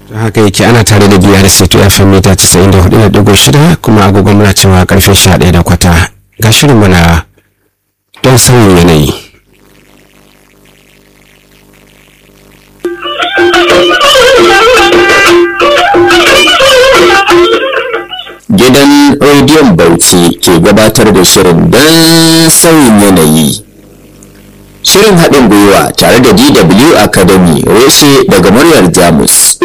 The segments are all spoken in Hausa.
haka yake ana tare da biyar seto fm mita 94.6 kuma agogon muna cewa karfe 11 da kwata ga shirin mana don sauyin yanayi Gidan rediyon Bauchi ke gabatar da shirin don sauyin yanayi. Shirin haɗin gwiwa tare da DW Academy reshe daga muryar Jamus.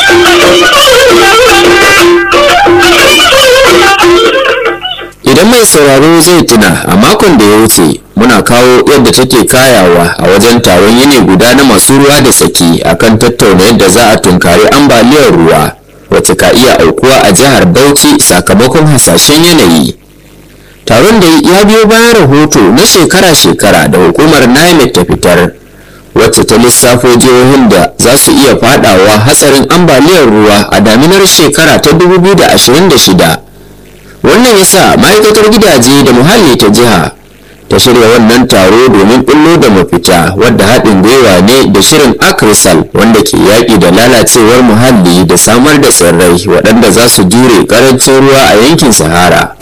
Idan mai sauraro zai tuna a makon da ya wuce muna kawo yadda take kayawa a wajen taron yini guda na masu ruwa da tsaki akan tattauna yadda za a tunkari ambaliyar ruwa wacce ka iya aukuwa a jihar Bauchi sakamakon hasashen yanayi. Taron da ya biyo bayan rahoto na shekara-shekara da hukumar NIMET ta fitar wacce ta lissafo jihohin da za su iya fadawa hatsarin ambaliyar ruwa a daminar shekara ta 2026. Wannan yasa ma'aikatar gidaje da muhalli ta jiha ta shirya wannan taro domin bullo da mafita wadda haɗin gwiwa ne da shirin akrisal wanda ke yaƙi da lalacewar muhalli da samar da tsirrai waɗanda za su jure ƙarancin ruwa a yankin sahara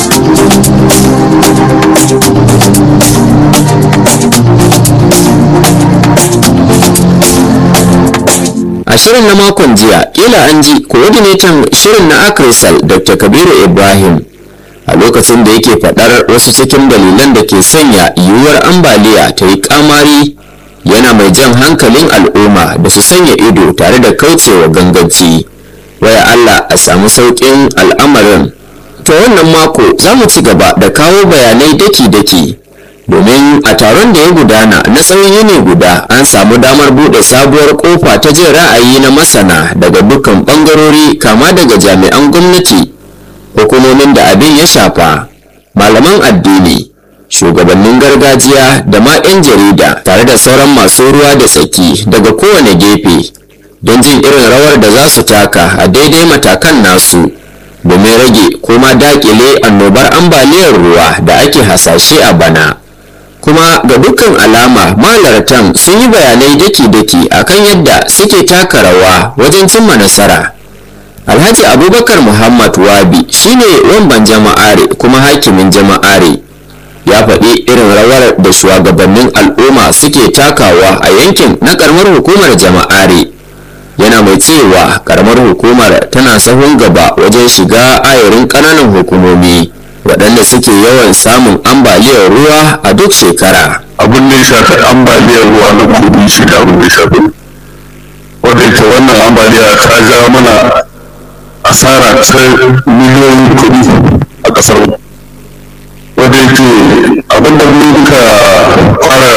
a shirin na makon jiya kila an ji coordinator shirin na akrisal dr kabiru ibrahim a lokacin da yake faɗar wasu cikin dalilan da ke sanya yiwuwar ambaliya ta yi kamari yana mai jan hankalin al'umma da su sanya ido tare da kaucewa ganganci waya Allah a samu sauƙin al'amarin ta wannan mako za mu ci gaba da kawo bayanai daki-daki domin a taron da ya gudana na tsawon yini guda an samu damar buɗe sabuwar kofa ta jin ra'ayi na masana daga dukkan ɓangarori kama daga jami'an gwamnati hukumomin da abin ya shafa malaman addini shugabannin gargajiya da ma 'yan jarida tare da sauran masu ruwa da tsaki daga kowane gefe don jin irin rawar da za su taka a daidai matakan nasu domin rage kuma dakile annobar ambaliyar ruwa da ake hasashe a bana kuma ga dukkan alama malartan sun yi bayanai daki-daki akan yadda suke taka rawa wajen cimma nasara alhaji abubakar muhammad wabi shine wamban jama'are kuma hakimin jama'are ya faɗi irin rawar da shugabannin al'umma suke takawa a yankin na karamar hukumar jama'are yana mai cewa karamar hukumar tana sahun gaba wajen shiga ayarin ƙananan hukumomi waɗanda suke yawan samun ambaliyar ruwa a duk shekara abin da ya shafi ambaliyar ruwa na kudi shi da abin da ya shafi wanda ita wannan ambaliya ta ja mana asara ta miliyoyin kuɗi a ƙasar wanda yake abinda muka fara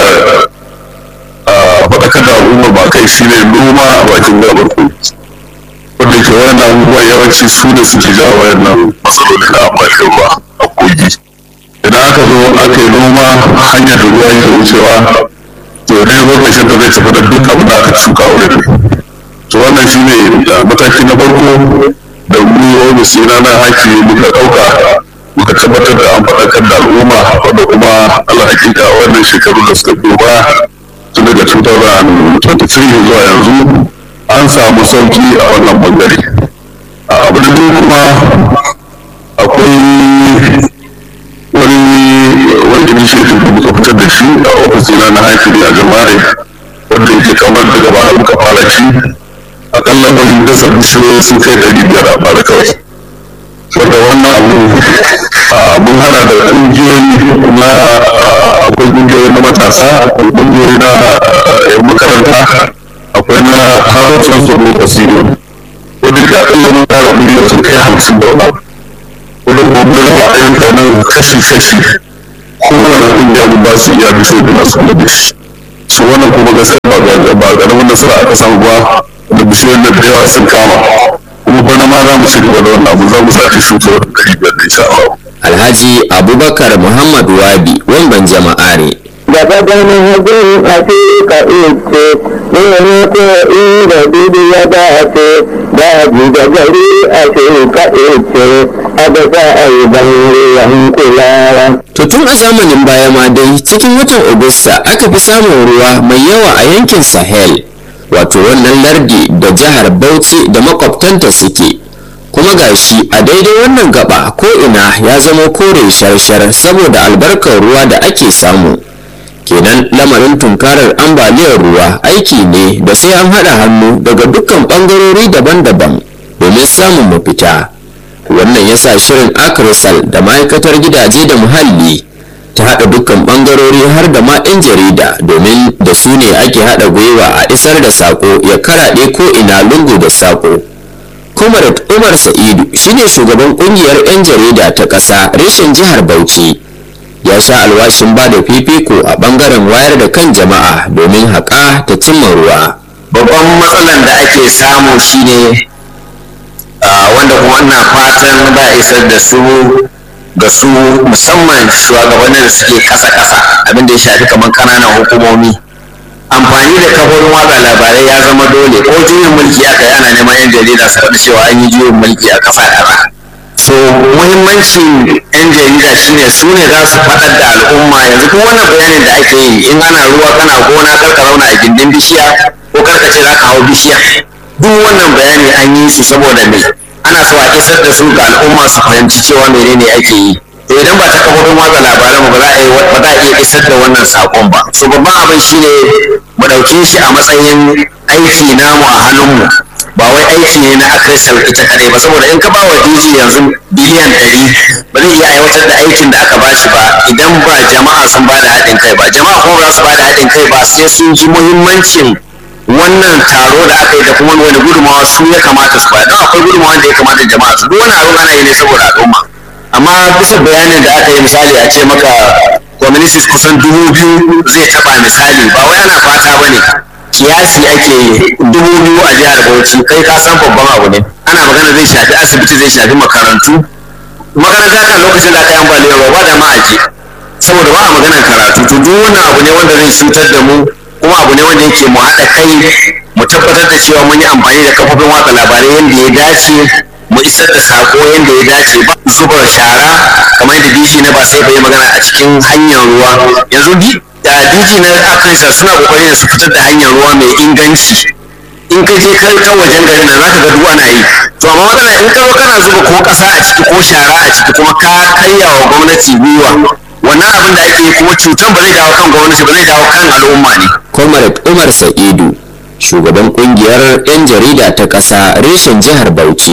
faɗakar da al'umma ba kai shi ne noma a bakin gabar kogi wanda yake wannan abubuwan yawanci su ne suke ja wayannan matsaloli na ambaliyar ruwa a kogi idan aka zo aka yi noma hanyar da ruwa yake wucewa to ne lokacin da zai tafi da duk abin da aka shuka wurin to wannan shi ne mataki na farko da mu ofis na na haki muka ɗauka muka tabbatar da an faɗakar da al'umma wanda kuma Allah hakika wannan shekaru da suka biyo ba tun daga 2023 zuwa yanzu an samu sauki a wannan bangare abu da kuma akwai wani wani initiative da muka fitar da shi a ofis na na haki a jama'a wanda yake kamar daga baya muka fara shi akalla wani dasa bishiyoyi sun kai ɗari biyar a bara kawai wanda wannan abu mun hana da ƙungiyoyi na akwai ƙungiyoyi na matasa akwai ƙungiyoyi na yan makaranta akwai na harafin tsoro da siriyo wanda ka akalla mun tara ƙungiyoyi sun kai hamsin da wani wanda kuma raba ayyuka nan kashi-kashi kowane ƙungiya mun ba su iya bishiyoyi da masu kula da shi su wannan kuma gaskiya ba ƙaramin nasara aka samu ba da bishiyar da da yawa sun kama kuma bana ma za mu ci gaba da wannan abu za mu sake shuka wani ɗari biyar da insha Allah. alhaji abubakar muhammad wabi wamban jama'are gaba ganin hajjin a ka ice ne ko inda dudu ya dace daji da gari a ka ice a da za a yi ban ruwan kulawa. To tun a zamanin baya ma dai cikin watan Agusta aka fi samun ruwa mai yawa a yankin Sahel wato wannan lardi da jihar bauchi da makwabtanta suke kuma gashi a daidai wannan gaba ko ina ya zama kore shar-shar saboda albarkar ruwa da ake samu kenan lamarin tunkarar ambaliyar ruwa aiki ne da sai an haɗa hannu daga dukkan ɓangarori daban-daban domin samun mafita wannan ya sa shirin akrisal da ma'aikatar gidaje da muhalli ta haɗa dukkan ɓangarori har da ma 'yan jarida domin da su ne ake haɗa gwiwa a isar da saƙo ya karaɗe ko ina lungu da saƙo comrade umar sa'idu shine shugaban ƙungiyar 'yan jarida ta ƙasa reshen jihar bauchi ya sha alwashin ba da fifiko a ɓangaren wayar da kan jama'a domin haƙa ta cimma ruwa babban matsalan da ake samu shine wanda kuma ina fatan ba isar da su ga su musamman shugabannin da suke kasa-kasa abin da ya shafi kamar kananan hukumomi amfani da kafofin watsa labarai ya zama dole ko juyin mulki aka yi ana neman yan jarida su faɗi cewa an yi juyin mulki a ƙasa kaza so muhimmancin yan jarida shine su ne za su faɗar da al'umma yanzu kuma wannan bayanin da ake yi in ana ruwa kana gona karka zauna a gindin bishiya ko karka ce za ka hau bishiya duk wannan bayani an yi su saboda me ana so a isar da su ga al'umma su fahimci cewa menene ake yi to idan ba ta kafofin watsa labaran ba za a yi ba za a iya isar da wannan sakon ba so babban abin shine mu ɗauke shi a matsayin aiki namu a hannunmu ba wai aiki ne na akrisal ita kadai ba saboda in ka ba wa DJ yanzu biliyan ɗari ba zai iya aiwatar da aikin da aka bashi ba idan ba jama'a sun ba da haɗin kai ba jama'a kuma ba za su ba da haɗin kai ba sai sun ji muhimmancin wannan taro da aka yi da kuma wani gudunmawa su ya kamata su bayar don akwai gudunmawa da ya kamata jama'a su duk wani abin ana yi ne saboda al'umma amma bisa bayanin da aka yi misali a ce maka communities kusan dubu biyu zai taba misali ba wai ana fata ba ne kiyasi ake yi dubu biyu a jihar bauchi kai ka san babban abu ne ana magana zai shafi asibiti zai shafi makarantu makaranta kan lokacin da aka yi ambaliyar ba da ma'aji saboda ba a maganar karatu to duk wannan abu ne wanda zai cutar da mu kuma abu ne wanda yake mu haɗa kai mu tabbatar da cewa mun yi amfani da kafofin watsa labarai yadda ya dace mu isar da sako yadda ya dace ba zuba shara kamar yadda dj na ba sai bai magana a cikin hanyar ruwa yanzu da dj na akansa suna kokari da su fitar da hanyar ruwa mai inganci in ka je kai ta wajen garin nan zaka ga duk ana yi to amma matsala in ka zo kana zuba ko kasa a ciki ko shara a ciki kuma ka karya wa gwamnati gwiwa wannan abin da ake yi kuma cutan ba zai dawo kan gwamnati ba zai dawo kan al'umma ne comrade umar sa'idu shugaban kungiyar 'yan jarida ta ƙasa reshen jihar bauchi